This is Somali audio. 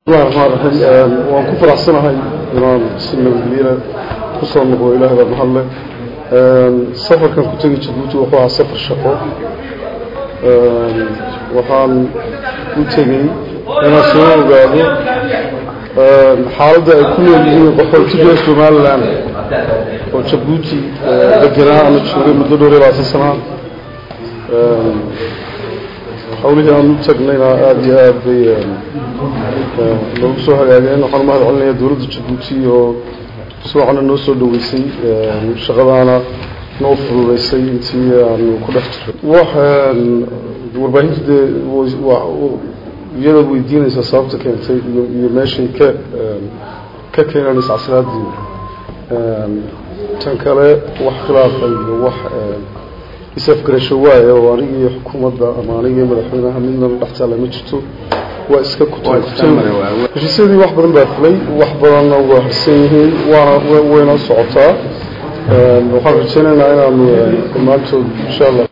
bismillahi raxmaan raxiim waan ku faraxsanahay inaan si nabadgelya kusoo noqdo ilahay baa mahadle safarkan ku tegi jabuuti wuxuu ahaa safar shaqo waxaan u tegey inaan soo ogaado xaaladda ay ku nool yihiin qaxootiga somalilan oo jabuuti degenaa ama joogay muddo dhowr iyo labaatan sanaa hawlihii aan u tagnayna aada iyo aad bay noogu soo hagaageen waxaan umahad celinaya dowladda jabuuti oo si wacna noo soo dhaweysay shaqadaana noo fududeysay intii aanu ku dhex jiray wax warbaahinta dee iyada weydiinaysa sababta keentay iyo iyo meeshay ka ka keeneen iscasiraadii tan kale wax khilaafa iyo wax isafgarasho waaye oo anigii xukuumadda ama anigii madaxweynaha midnaba dhex taalla ma jirto waa iska heshiisyadii wax badan baa fulay wax badanna waa harsan yihiin waana wayna socotaa waxaan rajeynaynaa inaanu dhammaantood insha allah